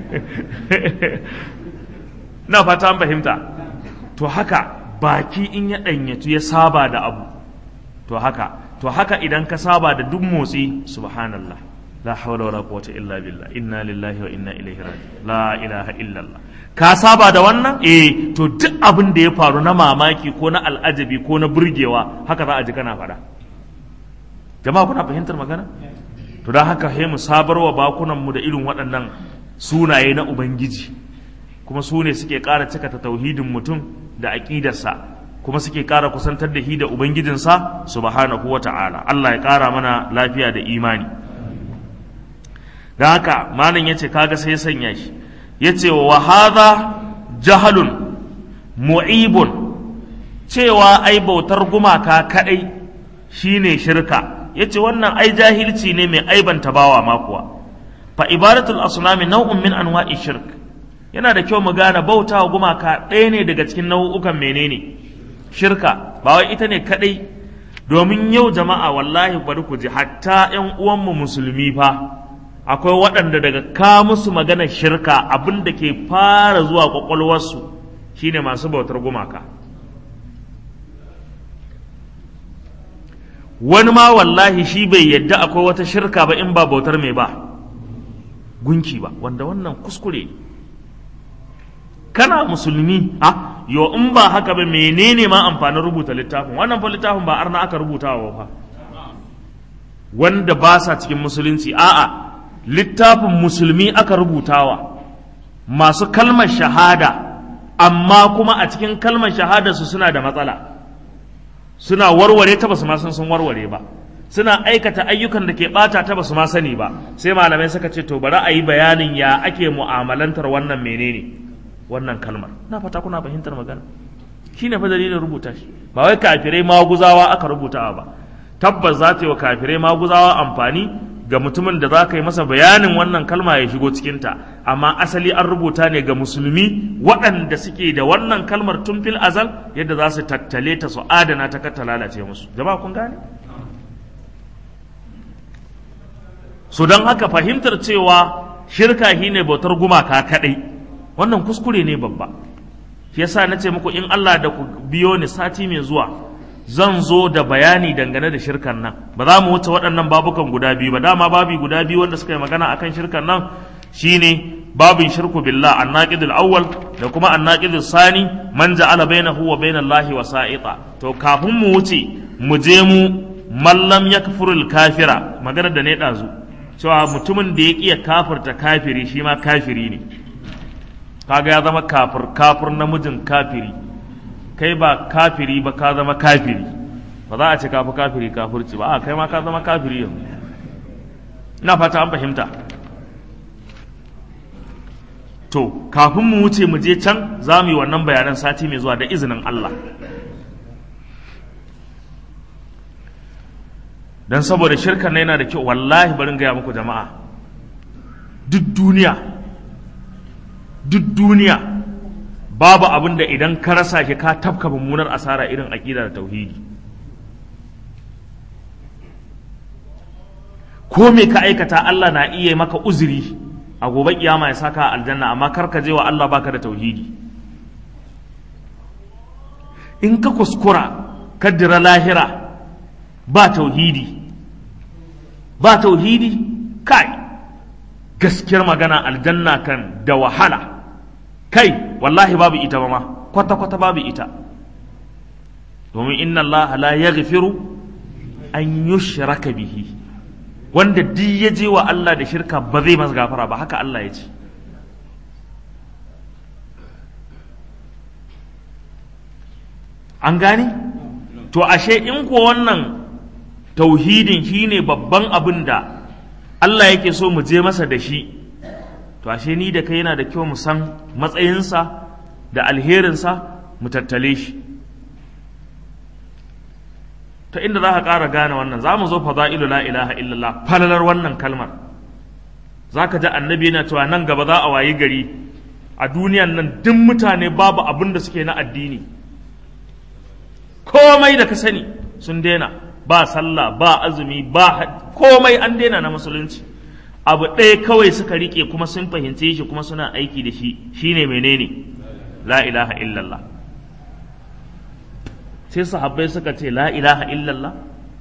na fata an fahimta to haka baki in ya ɗanyatu ya saba da abu to haka to haka idan ka saba da duk motsi subhanallah la hawla wala quwwata illa billah inna lillahi wa inna ilaihi raji'un la ilaha illallah ka saba da wannan eh to duk abin da ya faru na mamaki ko na al'ajabi ko na burgewa haka za a ji kana faɗa jama'a kuna fahimtar magana to don haka sai mu sabarwa bakunan mu da irin waɗannan sunaye na ubangiji kuma su ne suke ƙara cika ta tauhidin mutum da aƙidarsa kuma suke ƙara kusantar da shi da ubangijinsa subhanahu wa ta'ala Allah ya ƙara mana lafiya da imani da haka malam ya ce kaga sai sanya shi ya ce wa hadha jahalun mu'ibun cewa ai bautar gumaka kaɗai shine shirka ya ce wannan ai jahilci ne mai aibanta bawa makuwa fa ibadatul asnami nau'un min anwa'i shirk yana da kyau mu gane bauta wa gumaka ɗaya ne daga cikin nau'ukan menene shirka ba wai ita ne kaɗai domin yau jama'a wallahi bari ku ji hatta ƴan uwanmu musulmi fa akwai waɗanda daga ka musu maganar shirka abin da ke fara zuwa ƙwaƙwalwarsu shine masu bautar gumaka wani ma wallahi shi bai yadda akwai wata shirka ba in ba bautar mai ba gunki ba wanda wannan kuskure kana musulmi a yo in ba haka ba menene ma amfanin rubuta littafin wannan fa littafin ba arna aka rubuta wa fa wanda ba sa cikin musulunci a'a littafin musulmi aka rubutawa masu kalmar shahada amma kuma a cikin kalmar shahada su suna da matsala suna warware ta basu ma san sun warware ba suna aikata ayyukan da ke bata ta basu ma sani ba sai malamai suka ce to bari a yi bayanin ya ake mu'amalantar wannan menene wannan kalmar na fata kuna fahimtar magana shine fa dalilin rubuta shi ba wai kafirai maguzawa aka rubutawa ba tabbas za ta yi wa kafirai maguzawa amfani ga mutumin da za ka yi masa bayanin wannan kalma ya shigo cikinta amma asali an rubuta ne ga musulmi waɗanda suke da wannan kalmar tun fil azal yadda za su tattale ta su adana ta kar ta lalace musu jama'a kun gane so don haka fahimtar cewa shirka shi ne bautar gumaka kaɗai wannan kuskure ne babba shi yasa na ce muku in Allah da ku biyo ni sati mai zuwa zan zo da bayani dangane da shirkan nan ba za mu wuce waɗannan babukan guda biyu ba dama babi guda biyu wanda suka yi magana akan shirkan nan shine babin shirku billah annaqid al-awwal da kuma annaqid sani man ja'ala bainahu wa bainal lahi wasa'ita to kafin mu wuce mu je mu mallam yakfurul kafira magana da ne dazu cewa mutumin da ya kiya kafirta kafiri shi ma kafiri ne kaga ya zama kafir kafir namijin kafiri kai ba kafiri ba ka zama kafiri ba za a ce kafi kafiri kafirci ba a kai ma ka zama kafiri yanzu ina fata an fahimta to kafin mu wuce mu je can za mu yi wannan bayanan sati mai zuwa da izinin Allah don saboda shirkan yana da kyau wallahi barin gaya muku jama'a duk duniya duk duniya babu abin da idan ka rasa shi ka tafka mummunar asara irin aƙida da tauhidi ko me ka aikata Allah na iya maka uzuri a gobe kiyama ya saka aljanna amma kar ka je wa Allah baka da tauhidi in ka kuskura kaddira lahira ba tauhidi ba tauhidi kai gaskiyar magana aljanna kan da wahala kai wallahi babu ita ba ma kwata-kwata babu ita domin inna Allah la yaghfiru an yushraka bihi wanda duk ya je wa Allah da shirka ba zai masa gafara ba haka Allah ya ce an gane to ashe in ko wannan tauhidin shine babban abin da Allah yake so mu je masa da shi to ashe ni da kai yana da kyau mu san matsayinsa da alherinsa mu tattale shi ta inda za ka ƙara gane wannan za mu zo fada'ilu la ilaha illallah falalar wannan kalmar za ka ji annabi yana cewa nan gaba za a wayi gari a duniyan nan duk mutane babu abin da suke na addini komai da ka sani sun daina ba sallah ba azumi ba komai an daina na musulunci abu ɗaya kawai suka rike kuma sun fahimce shi kuma suna aiki da shi shine menene la ilaha illallah sai sahabbai suka ce la ilaha illallah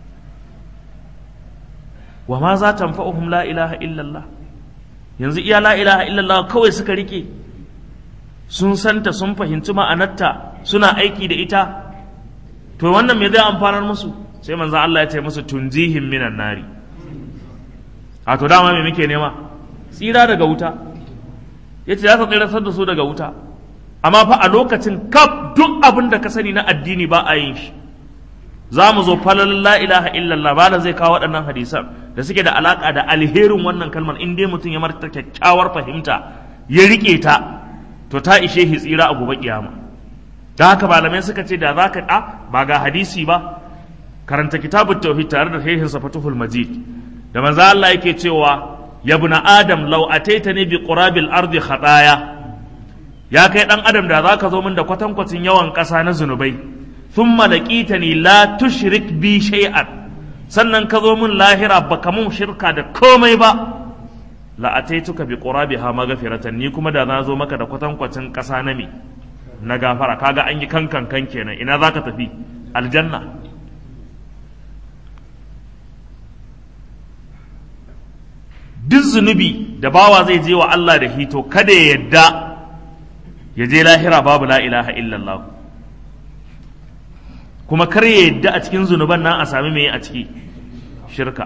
wa ma za ta fa'uhum la ilaha illallah yanzu iya la ilaha illallah kawai suka rike sun santa sun fahimci ma'anarta suna aiki da ita to wannan me zai amfanar musu sai manzo Allah ya ce musu tunjihim minan nari a to dama me muke nema tsira daga wuta yace za ta tsiratar da su daga wuta amma fa a lokacin kaf duk abin da ka sani na addini ba a yin shi za mu zo falalin la ilaha illallah ba da zai kawo waɗannan hadisan da suke da alaƙa da alherin wannan kalmar in dai mutum ya marta kyakkyawar fahimta ya riƙe ta to ta ishe shi tsira a gobe kiyama da haka malamai suka ce da za ka ɗa ba ga hadisi ba karanta kitabut tauhid tare da shehin fatuhul majid da manzo Allah yake cewa ya buna adam law ataitani bi qurabil ardi khataya ya kai dan adam da zaka zo min da kwatankwacin yawan ƙasa na zunubai thumma laqitani la tushrik bi shay'an sannan ka zo min lahira baka mun shirka da komai ba la ataituka bi qurabiha maghfiratan ni kuma da na zo maka da kwatankwacin ƙasa na me na gafara kaga an yi kankan kan kenan ina zaka tafi aljanna duk zunubi da bawa zai je wa Allah da hito kada ya yadda ya je lahira babu la ilaha illallah kuma kar ya yadda a cikin zunuban nan a sami mai a ciki shirka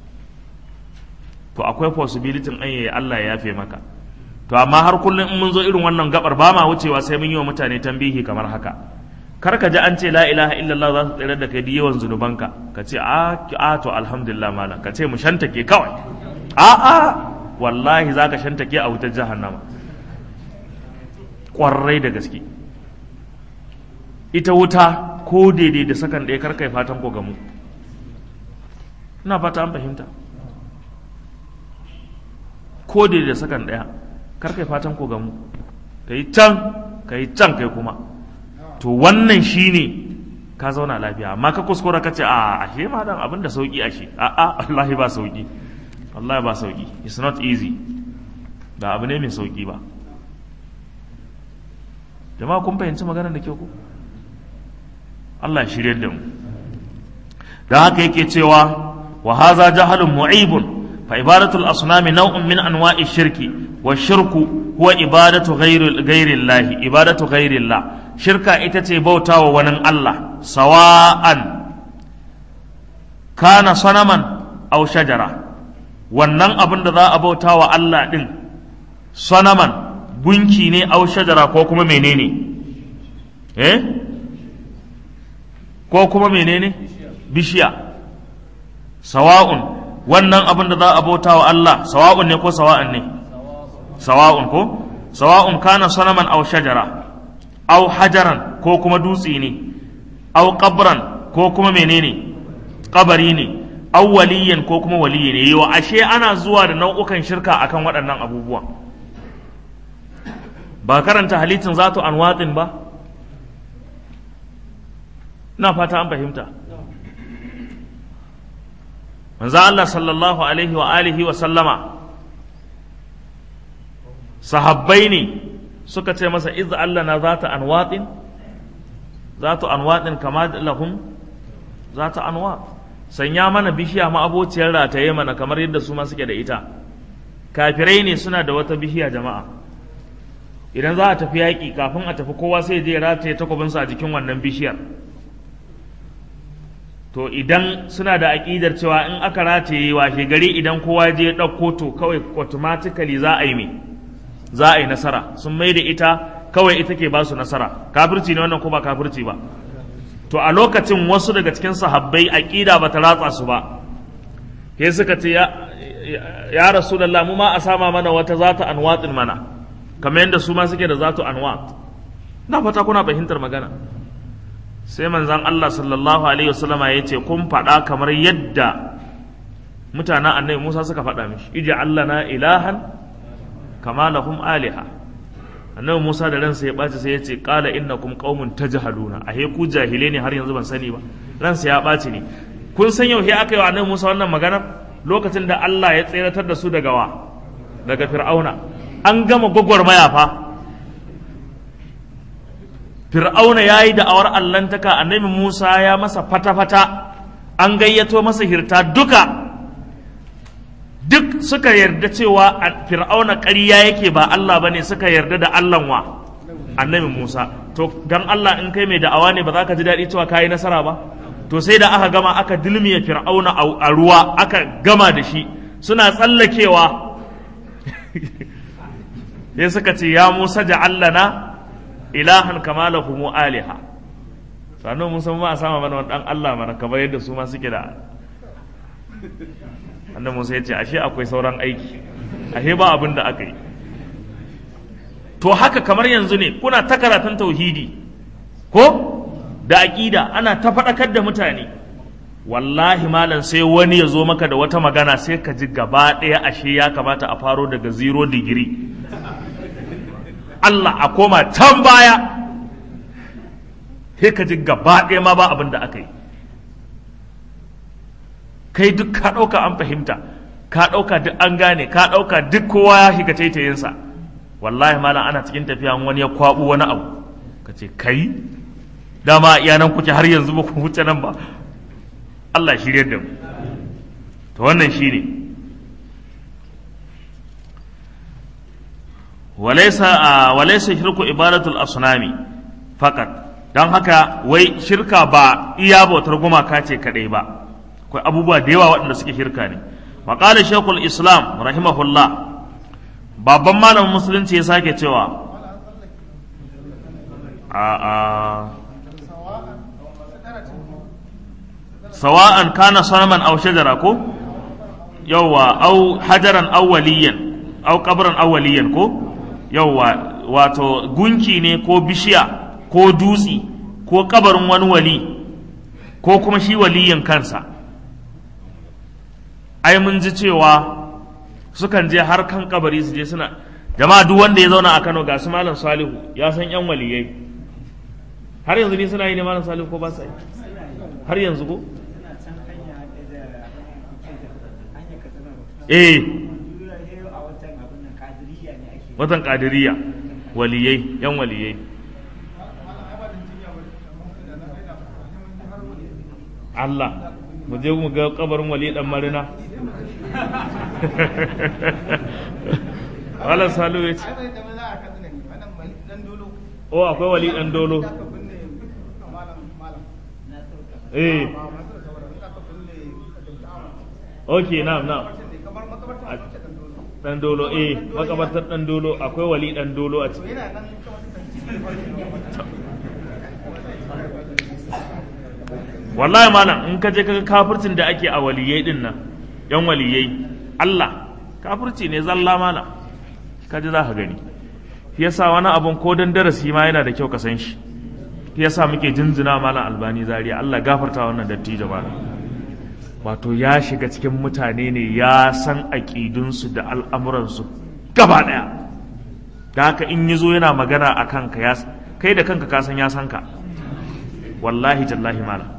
to akwai possibility an yi Allah ya yafe maka to amma har kullum in mun zo irin wannan gabar ba ma wucewa sai mun yi wa mutane tambihi kamar haka kar ka ji an ce la ilaha illallah za su tsere da kai yawan zunubanka ka ce a a to alhamdulillah malam ka ce mu shantake kawai a a wallahi za ka shantake a wutar jahannama ƙwarai da gaske ita wuta ko daidai da sakan ɗaya kar kai fatan ko gamu ina fata an fahimta ko daidai da sakan ɗaya kar kai fatan ko gamu ka yi can ka yi can kai kuma to wannan shine ka zauna lafiya amma ka kuskura ka ce a ashe ma dan abin da sauki ashe a a wallahi ba sauki wallahi ba sauki it's not easy ba abu ne mai sauki ba jama'a kun fahimci maganar da kyau ku Allah ya shirye da mu da haka yake cewa wa haza jahalun mu'ibun fa ibadatul asnami naw'un min anwa'i shirki wa shirku huwa ibadatu ghairi Allah ibadatu ghairi Allah shirka ita ce bautawa wani Allah sawa'an kana sanaman aw shajara wannan abin da za a bautawa Allah din sanaman gunki ne aw shajara ko kuma menene eh ko kuma menene bishiya sawa'un wannan abin da za a bauta wa Allah sawa'un ne ko sawa'an ne sawa'un ko sawa'un kana sanaman aw shajara aw hajaran ko kuma dutse ne aw qabran ko kuma menene kabari ne aw waliyan ko kuma waliyi ne yau ashe ana zuwa da nau'ukan shirka akan waɗannan abubuwan ba karanta halittin zatu anwatin ba na fata an fahimta manzo Allah sallallahu alaihi wa alihi wa sallama sahabbai ne suka ce masa iz Allah na zata anwatin zatu anwatin kama lahum zata anwat sanya mana bishiya ma abociyar rataye mana kamar yadda su ma suke da ita kafirai ne suna da wata bishiya jama'a idan za a tafi yaƙi kafin a tafi kowa sai je rataye takwabinsa a jikin wannan bishiyar to idan suna da aƙidar cewa in aka rataye washe gari idan kowa je ɗauko to kawai automatically za a yi me za a yi nasara sun mai da ita kawai ita ke ba su nasara kafirci ne wannan ko ba kafirci ba to a lokacin wasu daga cikin sahabbai aƙida ba ta ratsa su ba sai suka ce ya ya rasulullah mu ma a sama mana wata zata anwatin mana kamar yadda su ma suke da zatu anwat na fata kuna fahimtar magana sai manzan Allah sallallahu alaihi wasallama ya ce kun faɗa kamar yadda mutanen annabi Musa suka faɗa mishi ija Allah na ilahan kama lahum aliha annabi Musa da ransa ya ɓaci sai ya ce qala innakum qaumun tajhaluna ahe ku jahile ne har yanzu ban sani ba ransa ya ɓaci ne kun san yau aka yi wa annabi Musa wannan maganar lokacin da Allah ya tseratar da su daga wa daga fir'auna an gama gwagwarmaya fa fir'auna ya yi da'awar allantaka annabi musa ya masa fata-fata an gayyato masa hirta duka duk suka yarda cewa fir'auna ƙarya yake ba Allah ba ne suka yarda da Allahn wa annabi musa to don Allah in kai mai da'awa ne ba za ka ji daɗi cewa ka yi nasara ba to sai da aka gama aka dilmiya fir'auna a ruwa aka gama da shi suna tsallakewa sai suka ce ya musa ja'allana ilahan kama lahumu aliha sannan musa ma a sama mana wani dan Allah mana kamar yadda su ma suke da annan musa ya ce ashe akwai sauran aiki ashe ba abin da aka yi to haka kamar yanzu ne kuna ta karatun tauhidi ko da aƙida ana ta faɗakar da mutane wallahi malam sai wani ya zo maka da wata magana sai ka ji gaba ɗaya ashe ya kamata a faro daga zero digiri Allah a koma can baya sai ka ji gaba ɗaya ma ba abin da aka yi kai duk ka ɗauka an fahimta ka ɗauka duk an gane ka ɗauka duk kowa ya shiga taitayinsa wallahi malam ana cikin tafiya wani ya kwaɓu wani abu ka ce kai dama iya nan kuke har yanzu ba ku wuce nan ba Allah shirye da mu to wannan shine walaysa walaysa shirku ibadatul asnami fakat dan haka wai shirka ba iya bautar gumaka ce kadai ba akwai abubuwa da yawa waɗanda suke shirka ne wa qala shaykhul islam rahimahullah babban malamin musulunci ya sake cewa a a sawa'an kana sanaman aw shajara ko yawwa aw hajaran aw waliyan aw qabran aw waliyan ko yawwa wato gunki ne ko bishiya ko dutsi ko kabarin wani wali ko kuma shi waliyin kansa ai mun ji cewa sukan je har kan kabari su je suna jama'a duk wanda ya zauna a Kano ga su malam Salihu ya san yan waliyai har yanzu ne suna yi ne malam Salihu ko ba sa yi har yanzu ko eh watan kadiriya waliyai yan waliyai Allah mu je mu ga kabarin wali dan marina wala salu ya ce o akwai wali dan dolo eh ok na'am na'am dan dolo eh makabartar dan dolo akwai wali dan dolo a ciki wallahi malam in ka je kaga kafircin da ake a waliyai din nan yan waliyai Allah kafirci ne zalla malam ka ji za ka gani shi yasa wani abun ko dan darasi ma yana da kyau ka san shi shi yasa muke jinjina malam albani zaria Allah gafarta wannan dattijo malam wato ya shiga cikin mutane ne ya san aƙidunsu da al'amuransu gaba ɗaya da haka in yi zo yana magana a kanka ya kai da kanka ka san ya san ka wallahi tallahi malam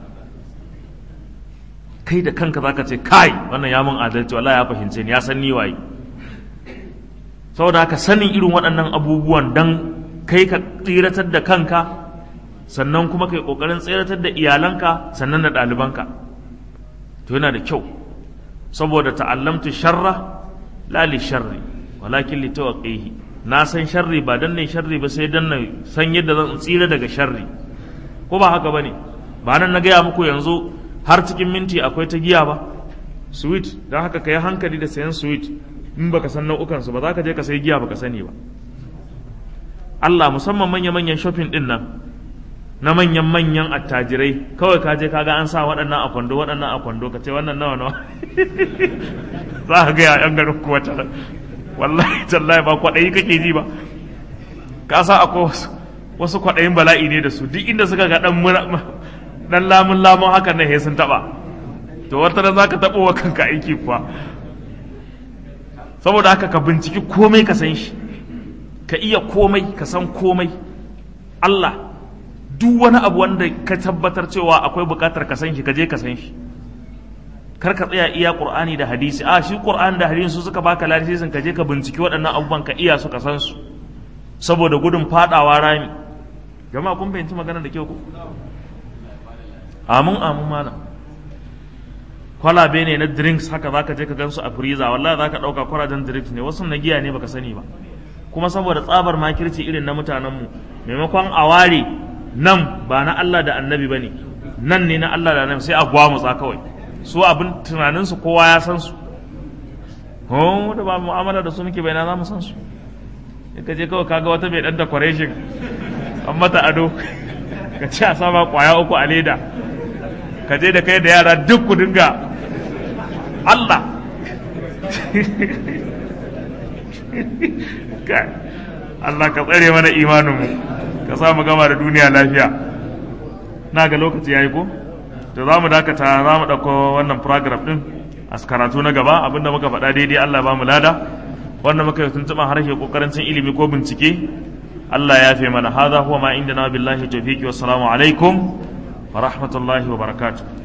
kai da kanka zaka ce kai wannan ya mun adalci wallahi ya fahimce ni ya san ni waye saboda haka sanin irin waɗannan abubuwan dan kai ka tsiratar da kanka sannan kuma kai kokarin tsiratar da iyalanka sannan da ɗalibanka to yana da kyau saboda ta'allamtu sharra la li sharri walakin li tawqihi na san sharri ba dan ne sharri ba sai dan na san yadda zan tsira daga sharri ko ba haka bane ba nan na gaya muku yanzu har cikin minti akwai ta giya ba sweet don haka ka yi hankali da sayan sweet in baka san nau'ukan su ba za ka je ka sayi giya baka sani ba Allah musamman manya-manyan shopping din nan na manyan manyan attajirai kawai ka je ka ga an sa waɗannan a kwando waɗannan a kwando ka ce wannan nawa nawa za ka gaya yan garin kuwa ta wallahi tallahi ba kwaɗayi kake ji ba ka sa akwai wasu wasu kwaɗayin bala'i ne da su duk inda suka ga ɗan dan lamun lamun hakan ne sun taba to wata ran zaka tabo wa kanka aiki kuwa saboda haka ka binciki komai ka san shi ka iya komai ka san komai Allah duk wani abu wanda ka tabbatar cewa akwai bukatar ka san shi ka je ka san shi kar ka tsaya iya qur'ani da hadisi a shi qur'ani da hadisi su suka baka lasisin ka je ka binciki waɗannan abubuwan ka iya su ka san su saboda gudun fadawa rami jama'a kun fahimci magana da kyau ko amin amin malam kwalabe ne na drinks haka zaka je ka gansu a freezer wallahi zaka dauka kwarajen drinks ne wasu na giya ne baka sani ba kuma saboda tsabar makirci irin na mutanen mu maimakon a ware nan ba na Allah da annabi bane nan ne na Allah da annabi sai a gwamutsa kawai su abin tunanin su kowa ya san su ho da ba mu'amala da su muke bai na za mu san su ka je kawai kaga wata mai dan decoration an mata ado ka ci a sama kwaya uku a leda ka je da kai da yara duk ku dinga Allah Allah ka tsare mana imaninmu ka sa mu gama da duniya lafiya na ga lokaci yayi ko to za mu dakata za mu ɗauko wannan program ɗin a karatu na gaba abinda muka faɗa daidai Allah ba mu lada wanda muka yi tuntuɓan harshe ƙoƙarin cin ilimi ko bincike Allah ya fi mana hadha huwa ma inda na billahi tawfiqi wassalamu alaikum wa rahmatullahi wa barakatuh